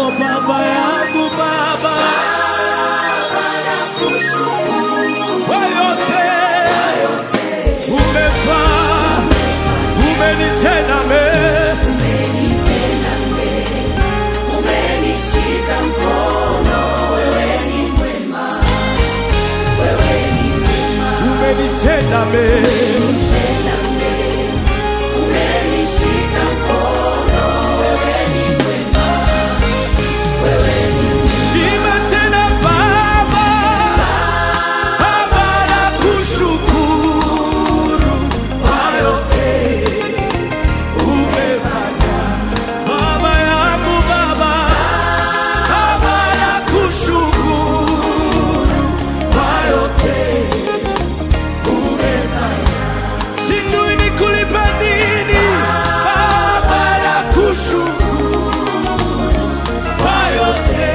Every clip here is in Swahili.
baba yangu baba kwa yote umefaa umenitenda mema Umenishika mkono, wewe ni mwema, wewe ni mwema, umenitenda mema tena mema. Umenishika mkono, wewe ni mwema, wewe ni mwema. Imba tena baba baba nakushukuru kwa yote umefanya baba yangu baba baba nakushukuru kwa yote umefanya sijui nikulipe nini baba nakushukuru kwa yote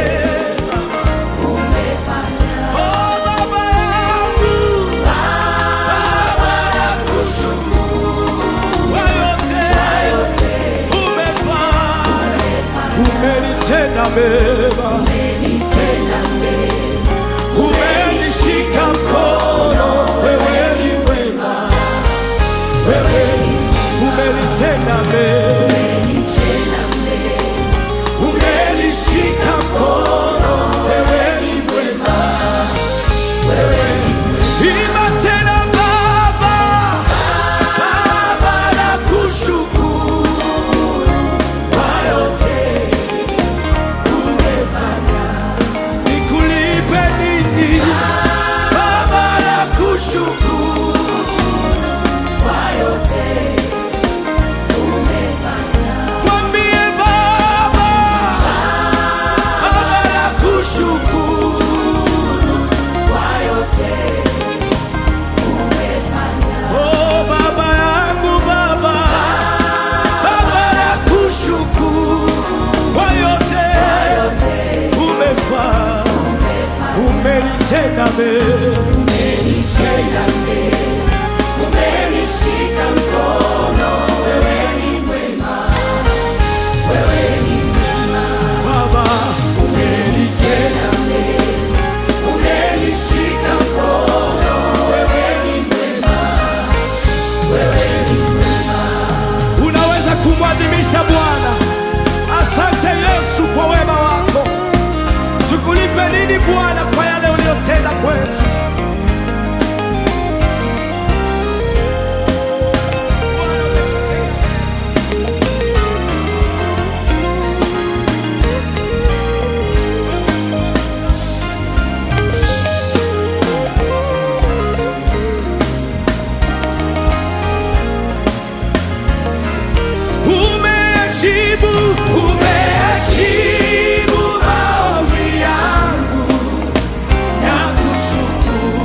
Oh, baba yangu, baba nakushukuru kwa yote umefanya, umenitenda mema, umenishika mkono, wewe ni mwema, wewe umenitenda mema, umenishika mkono, wewe ni mwema. Imba tena baba, baba nakushukuru kwa yote umefanya. Nikulipe nini? Baba nakushukuru kwa yote umefanya. Mwambie baba, baba nakushukuru kwa yote Oh baba yangu baba, baba nakushukuru kwa yote umefanya, umenitenda mema, Umenishika mkono, wewe ni mwema, wewe ni mwema. baba umenitenda Umenishika mkono, wewe ni mwema, wewe ni mwema. Unaweza kumwadhimisha Bwana. Asante Yesu kwa wema wako. Tukulipe nini Bwana kwa yale uliyotenda kwetu? Bwana umetutenda Umeajibu, umeajibu maombi yangu na kushukuru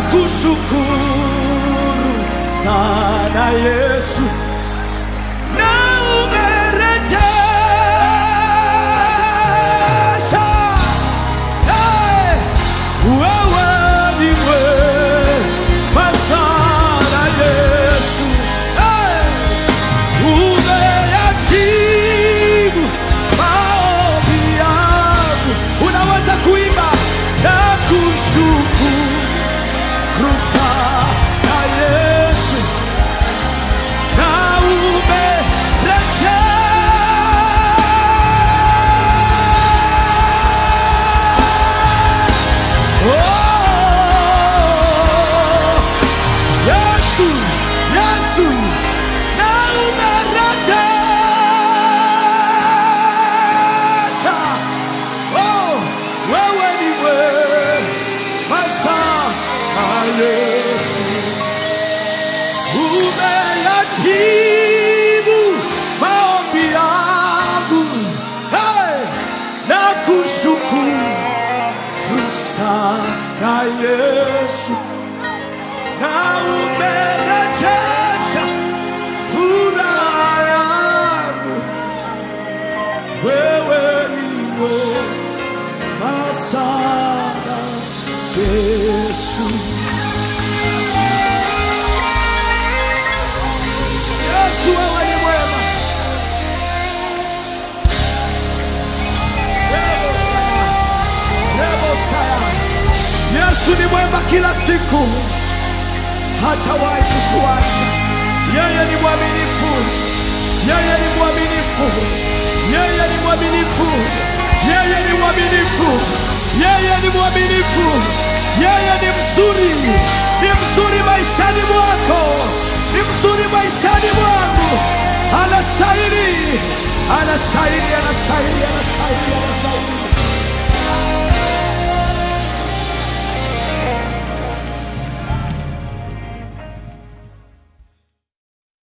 nakushukuru sana Yesu, na umerejesha Hey! wewe ni mwema sana Yesu, Hey! umeyajibu maombi yangu. Unaweza kuimba na kushukuru sana Yesu, na umerejesha Oh, Yesu, Yesu, na umerejesha. Oh, wewe ni mwema sana Yesu, umeyajibu maombi yangu. Hey, na kushukuru sana Yesu na umerejesha furaha yangu. Wewe ni mwema sana Yesu. Yesu, wewe ni mwema. Rebo sana, rebo sana. Yesu ni mwema kila siku hatawahi kutuacha. Yeye ni mwaminifu, yeye ni mwaminifu, yeye ni mwaminifu, yeye ni mwaminifu, yeye ni mwaminifu, yeye ni mzuri, ni mzuri maishani mwako, ni mzuri maishani mwangu. Anastahili, anastahili, anastahili, anastahili, anastahili.